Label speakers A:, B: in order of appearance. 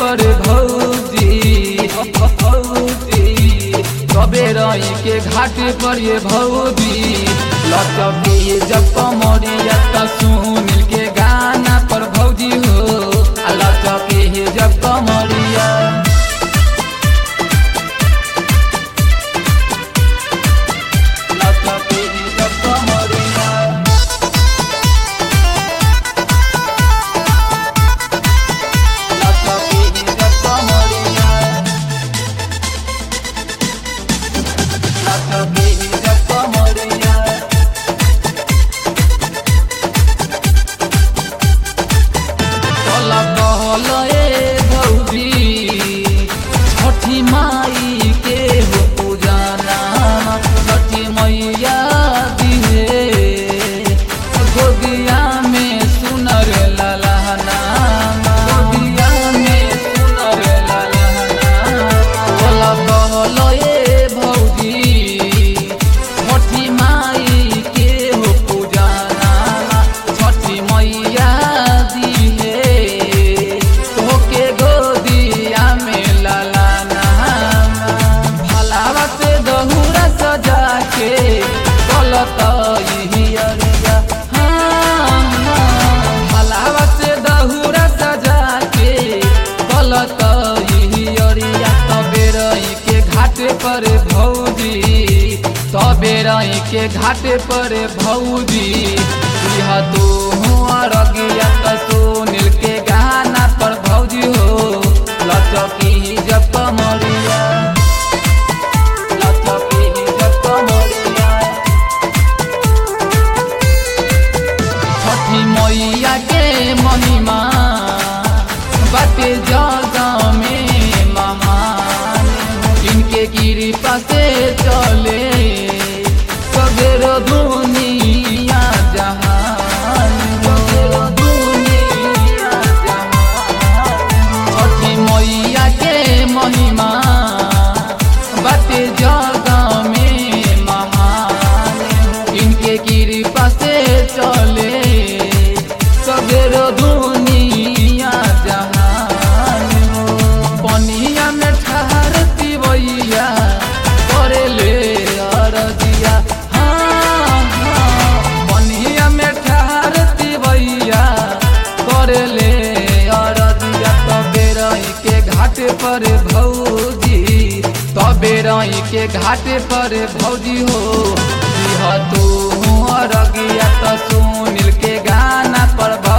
A: पर भौजी भौजी कबे रही के घाट पर ये भौजी लचके जब कमरिया त सुनील के गाना पर भौजी हो आ लचके जब कमरिया लचके जब कमरिया लचके जब कमरिया लचके जब कमरिया कल कहल ए भौजी छठी माई के हो पूजाना छठी मैया दिहे गोदिया में सुनर ललहना गोदिया में सुनर ललहना कल कहल ए भौजी छठी माई के हो पूजाना छठी मैया दिहे तोके गोदिया में ललाना भलावा से दहुरा सजा के कलत अरिया भलावा से दहुरा सजा के कलत अरिया तबे रही के घाट पर भौजी तबे रही के घाट पर भौजी यह तू अरगिया त सुनील के गाना पर भौजी हो लचकी जब कमरिया लचकी जब कमरिया छठी मैया के महिमा बाटे जग में महान इनके कृपा से चले सगरो दुनिया जहान सगरो दुनिया जहान छठी मैया के महिमा बाटे जग में महान इनके कृपा से चले सगरो दुनिया जहान पनिया में ठहरती भैया करे ले अरदिया हाँ हाँ पनिया में ठहरती भैया करे ले अरदिया तबे रही के घाट पर भौजी तबे रही के घाट पर भौजी हो यह तू अरगिया त सुनील के गाना पर